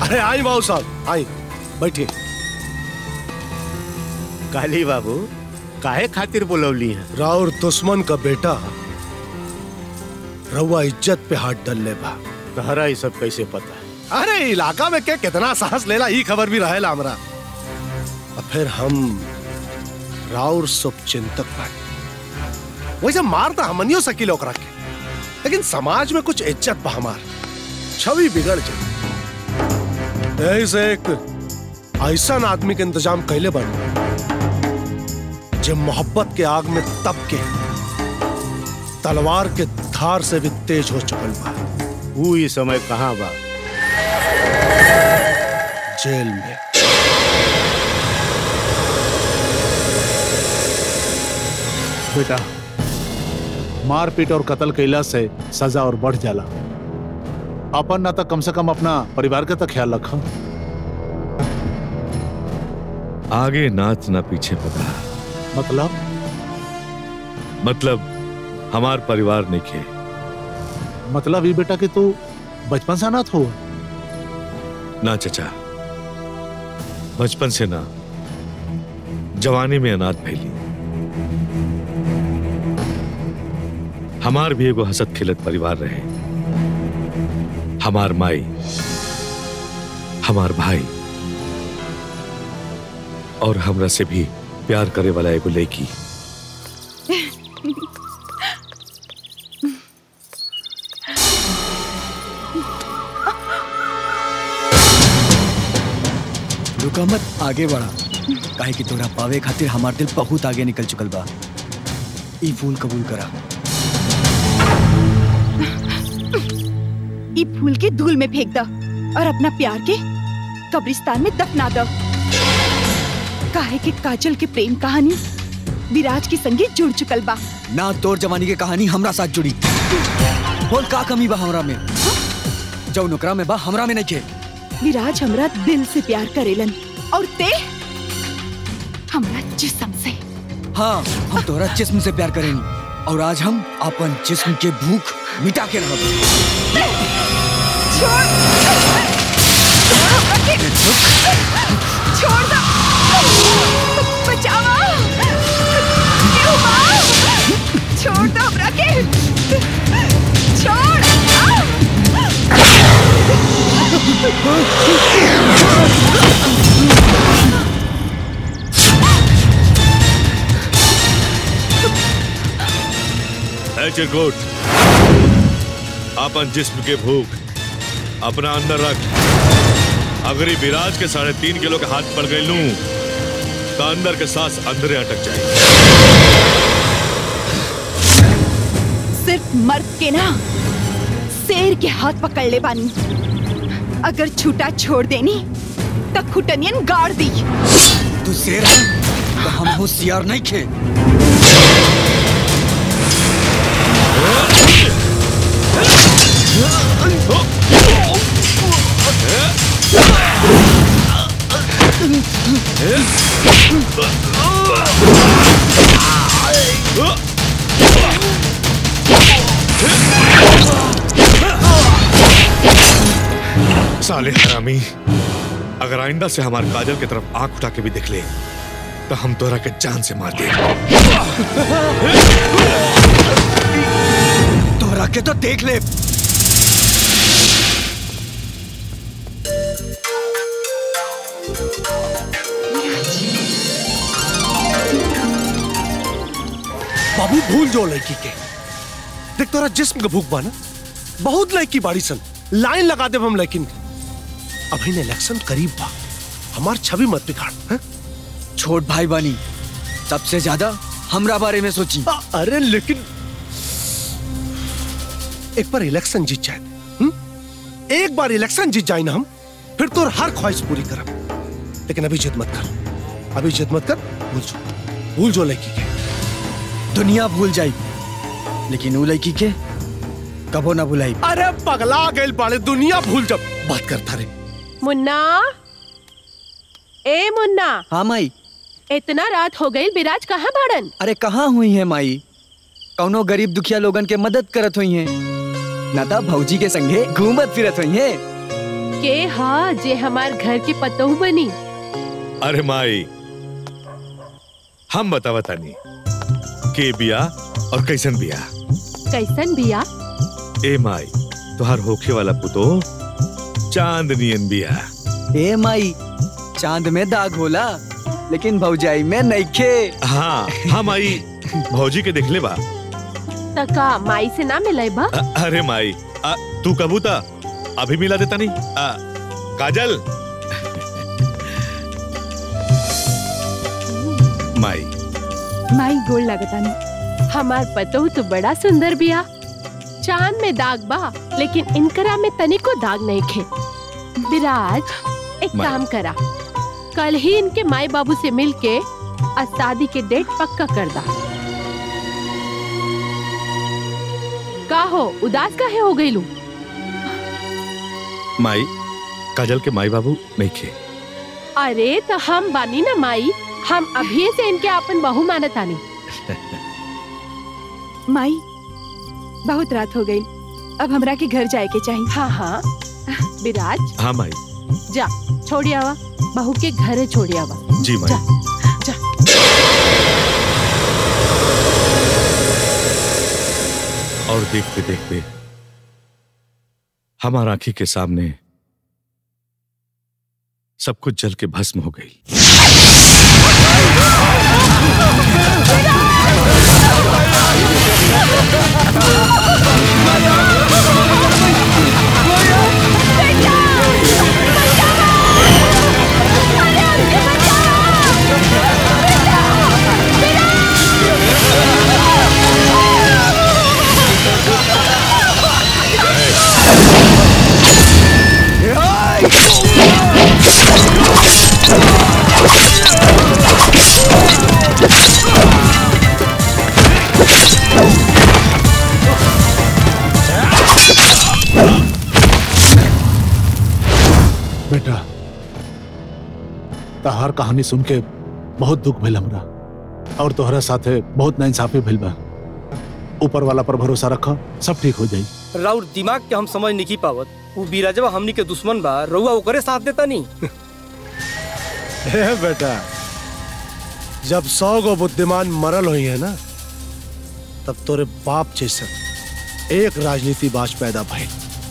अरे आई बाबू साहब आई बैठिए काली बाबू काहे खातिर बोलवली हैं राउर दुश्मन का बेटा रउआ इज्जत पे हाथ डलले बा तहरा ये सब कैसे पता है अरे इलाका में के कितना साहस लेला ई खबर भी रहेला हमरा और फिर हम राउर शुभ चिंतक बानी वैसे मार तो हमनियो सकील ओकरा के लेकिन समाज में कुछ इज्जत बा हमार छवि बिगड़ जाए यही से एक ऐसा आदमी के इंतजाम कैले बन जो मोहब्बत के आग में तप के तलवार के धार से भी तेज हो चुकल बा वो ये समय कहाँ बा जेल में बेटा मारपीट और कत्ल कैला से सजा और बढ़ जाला अपन ना तो कम से कम अपना परिवार का तो ख्याल रखा आगे नाच ना पीछे पता मतलब मतलब हमार परिवार नहीं खे मतलब ये बेटा कि तू बचपन से अनाथ हो ना चचा बचपन से ना जवानी में अनाथ फैली हमार भी एगो हसत खिलत परिवार रहे हमार माई हमार भाई और हमरा से भी प्यार करे वाला एगो लड़की रुका मत आगे बढ़ा काहे कि तोरा पावे खातिर हमार दिल बहुत आगे निकल चुकल बा ई फूल कबूल करा ई फूल के धूल में फेंक दो और अपना प्यार के कब्रिस्तान में दफना दो काहे के काजल के प्रेम कहानी विराज के संगे जुड़ चुकल बा ना तोर जवानी के कहानी हमरा साथ जुड़ी बोल का कमी बा हमरा में जो नौकरा में बा हमरा में नहीं के विराज हमरा दिल से प्यार करेलन और ते हमरा जिस्म से हाँ हम तोरा जिस्म से प्यार करेनी और आज हम अपन जिस्म के भूख मिटा के रहब छोड़ छोड़ हमरा के छोड़ दो बचावा क्यों बा छोड़ दो हमरा के छोड़ आ! है चिरकुट अपन जिस्म के भूख अपना अंदर रख अगर ये विराज के साढ़े तीन किलो के हाथ पड़ गई लूं तो अंदर के सांस अंदर अटक जाए सिर्फ मर्द के ना शेर के हाथ पकड़ ले बानी अगर छूटा छोड़ देनी तो खुटनियन गाड़ दी तू शेर है तो हम होशियार नहीं खे साले हरामी अगर आइंदा से हमारे काजल की तरफ आंख उठा के भी देख ले तो हम तोरा के जान से मार दे तोरा के तो देख ले बाबू भूल जो लड़की के देख तोरा जिस्म का भूख बा ना बहुत लड़की बाड़ी सन लाइन लगा दे हम लेकिन अभी ने इलेक्शन करीब बा हमार छवि मत बिगाड़ हैं? छोट भाई बानी सबसे ज्यादा हमरा बारे में सोची आ, अरे लेकिन एक बार इलेक्शन जीत जाए हुँ? एक बार इलेक्शन जीत जाए ना हम फिर तो हर ख्वाहिश पूरी करब लेकिन अभी जिद मत कर अभी जिद मत कर भूल जो भूल जो लड़की के दुनिया भूल जाई लेकिन उ लड़की के कबो ना भुलाई अरे पगला गए बाड़े दुनिया भूल जब बात करता रे मुन्ना ए मुन्ना हाँ माई इतना रात हो गई विराज कहाँ भाड़न अरे कहाँ हुई है माई कौनो गरीब दुखिया लोगन के मदद करत हुई हैं ना तो भौजी के संगे घूमत फिरत हुई हैं के हा जे हमार घर के पतोह बनी अरे माई हम बतावा तानी के बिया और कैसन बिया कैसन बिया ए माई तुहार होखे वाला पुतो चांदनियन बिया ए माई चांद में दाग होला लेकिन भौजाई में नइखे हाँ हाँ माई भौजी के देखले बा तका माई से ना मिले बा अ- अरे माई अ, तू कबूता अभी मिला देता नहीं अ, काजल माई माई गोल लगतानी हमार पतोह तो बड़ा सुंदर बिया चांद में दाग बा लेकिन इनकरा में तनिको दाग नहीं खे विराज एक माई। काम करा कल ही इनके माई बाबू से मिलके आज शादी के डेट पक्का कर दा का हो उदास काहे हो गई लू माई काजल के माई बाबू नहीं खे अरे तो हम बानी ना माई हम अभी से इनके अपन बहू मानतानी माई बहुत रात हो गई अब हमरा के घर जाए के चाहिए हाँ हाँ विराज हाँ माई जा छोड़ी आवा बहू के घरे छोड़ी आवा जी माई जा जा और देखते देखते हमारा आंखी के सामने सब कुछ जल के भस्म हो गई बेटा तहार कहानी सुन के बहुत दुख भइल हमरा और तोहरा साथे बहुत नाइंसाफी भइल बा ऊपर वाला पर भरोसा रखा सब ठीक हो जाई राउर दिमाग के हम समझ नहीं पावत वो बीराजवा हमनी के दुश्मन बा रउआ ओकरे साथ देता नहीं हे बेटा जब सौ गो बुद्धिमान मरल हुई है ना तब तोरे बाप जैसे एक राजनीति बाज पैदा भइल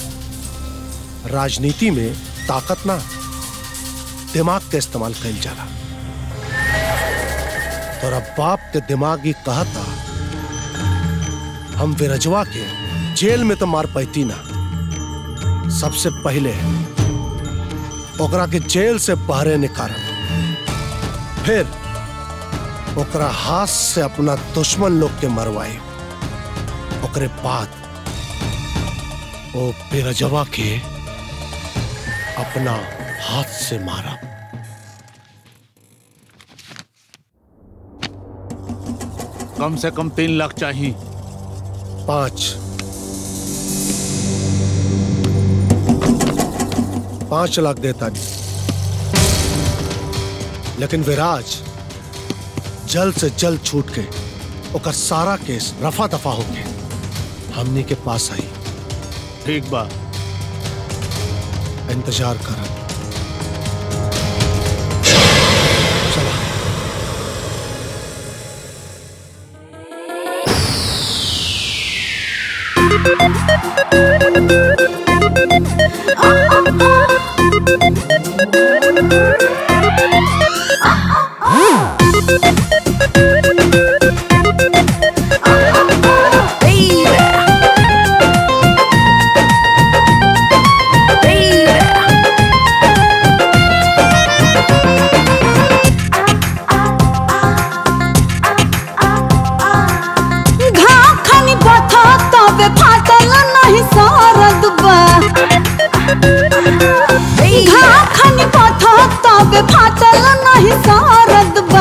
राजनीति में ताकत ना दिमाग के इस्तेमाल कइल जाला तोरा बाप के दिमाग ही कहता हम विरजवा के जेल में तो मार पैती ना सबसे पहले ओकरा के जेल से बाहरे निकाल फिर ओकरा हाथ से अपना दुश्मन लोग के मरवाए ओकरे बाद ओ बिरजवा के अपना हाथ से मारा कम से कम तीन लाख चाहिए पांच पांच लाख देता नहीं लेकिन विराज जल्द से जल्द छूट के ओकर सारा केस रफा दफा हो के हमनी के पास आई ठीक बा इंतजार कर चला घाखनी बथा तबे फाटल नहीं सरद बा घाखनी बथा तबे फाटल नहीं सरद बा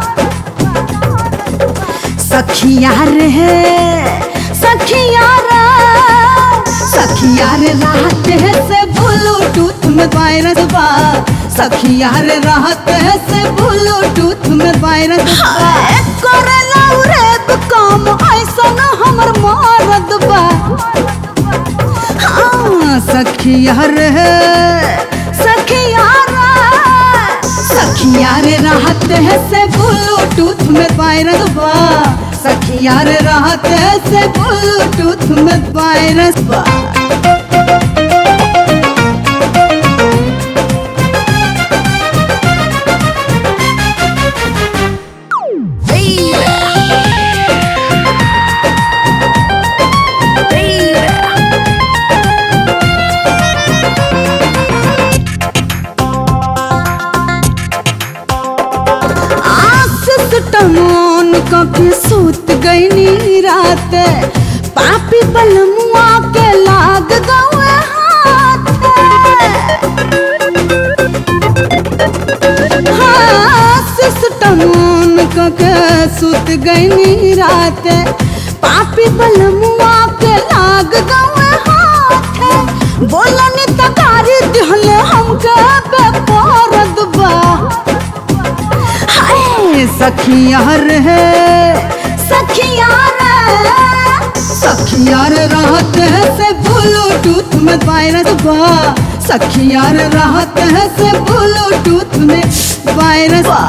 सखिया रे सखिया रे सखिया रे रात से ब्लूटूथ में वायरस बा सखिया रे रात से ब्लूटूथ में वायरस बा करेला रे काम ऐसा न हमर मारद बा हाँ सखिया रे सखिया रे राहत है से ब्लूटूथ में वायरस बा सखिया रे राहत है से ब्लूटूथ में वायरस बा आस टमोन कभी सूत गई नी रात पापी बलमुआ के लाग गए हाथ हाँ, सिस्टमोन कके सूत गई नी रात पापी बलमुआ के लाग गए हाथ बोलनी तकारी दिहले हमके बेपरद बा हाय सखियार है सखियार सखियार राहत है से ब्लूटूथ में वायरस बा सखियार राहत है से ब्लूटूथ में वायरस बा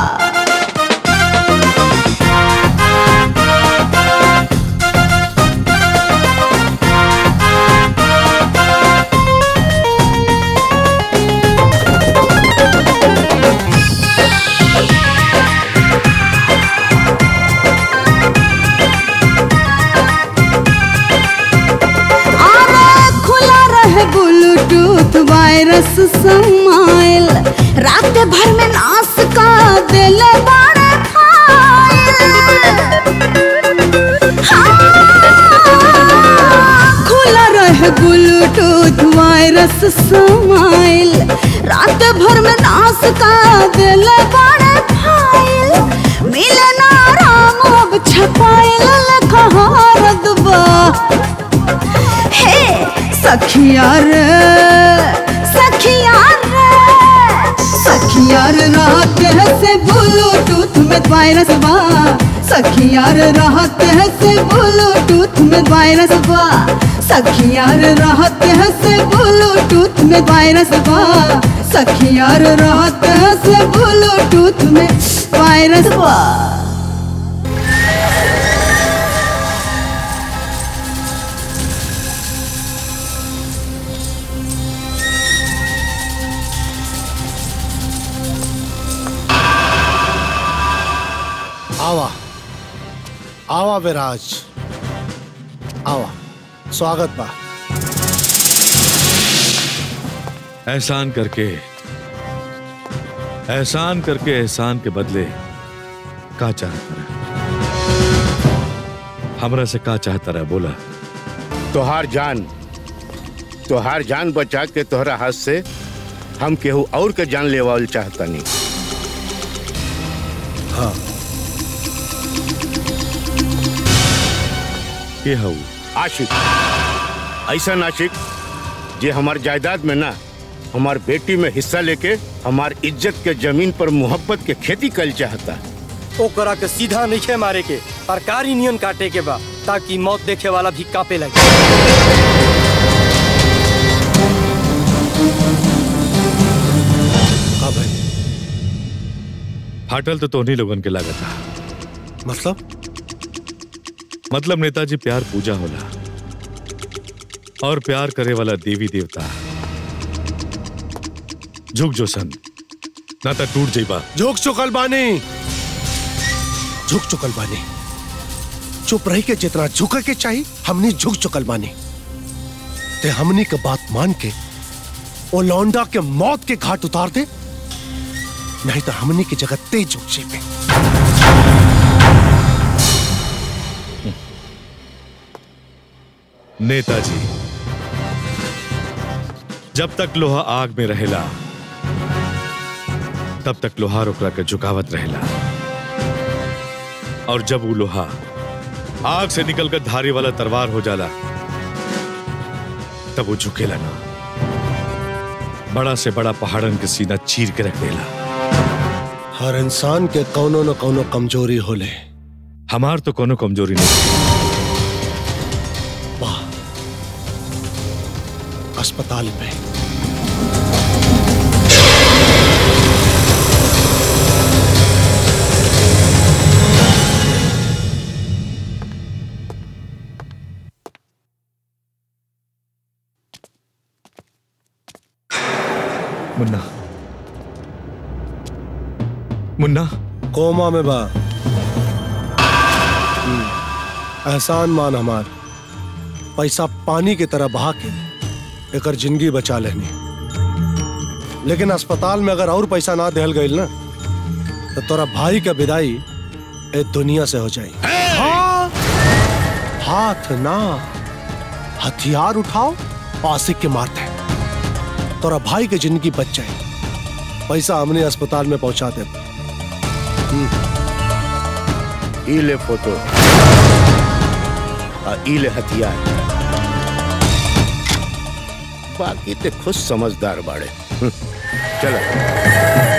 अरे खुला रहे ब्लूटूथ वायरस समाइल रात भर में नाश का दिल बड़े खुला रहे ब्लूटूथ वायरस समाइल रात भर में नाश का दिल बड़े फाइल मिले ना राम अब छपाइल लखहारद बा हे सखियार सखियार सखियार रात है से ब्लूटूथ में वायरस बा सखियार राहत है से ब्लूटूथ में वायरस बा सखियार राहत है से ब्लूटूथ में वायरस बा सखियार राहत है से ब्लूटूथ में वायरस बा आवा आवा विराज आवा स्वागत बा एहसान करके एहसान करके एहसान के बदले का चाहता रहा हमरा से का चाहता रहा बोला तोहार जान तोहार जान बचा के तोहरा हाथ से हम केहू और के जान लेवाल चाहता नहीं हाँ के हऊ आशिक ऐसा आशिक जे हमार जायदाद में ना हमार बेटी में हिस्सा लेके हमार इज्जत के जमीन पर मोहब्बत के खेती कल चाहता ओकरा के सीधा नहीं मारे के सरकारी नियन काटे के बा ताकि मौत देखे वाला भी कापे लगे का भाई फाटल तो तोहनी लोगन के लागत था मतलब मतलब नेताजी प्यार पूजा होला और प्यार करे वाला देवी देवता झुक जो सन ना तो टूट जाइबा झुक चुकल बानी झुक चुकल बानी चुप रही के जितना झुक के चाहिए हमने झुक चुकल बानी ते हमनी के बात मान के ओ लौंडा के मौत के घाट उतार दे नहीं तो हमनी की जगह तेज झुक पे नेताजी जब तक लोहा आग में रहेला तब तक लोहार ओकरा के झुकावत रहेला और जब वो लोहा आग से निकलकर धारी वाला तलवार हो जाला तब वो झुकेला ना बड़ा से बड़ा पहाड़न के सीना चीर के रख देला हर इंसान के कौनो न कौनो कमजोरी होले हमार तो कोनो कमजोरी नहीं वाह अस्पताल में मुन्ना मुन्ना कोमा में बा हम्म, एहसान मान हमार पैसा पानी की तरह बहा के एकर जिंदगी बचा लेनी लेकिन अस्पताल में अगर और पैसा ना देहल गईल ना तो तोरा भाई का विदाई ए दुनिया से हो जाई हाँ, हाथ ना हथियार उठाओ आसिक के मारते हैं। तोरा भाई की जिंदगी बच जाए पैसा हमने अस्पताल में पहुंचा दे ई ले फोटो आ ई ले हथियार बाकी ते खुद समझदार बाड़े हम्म, चलो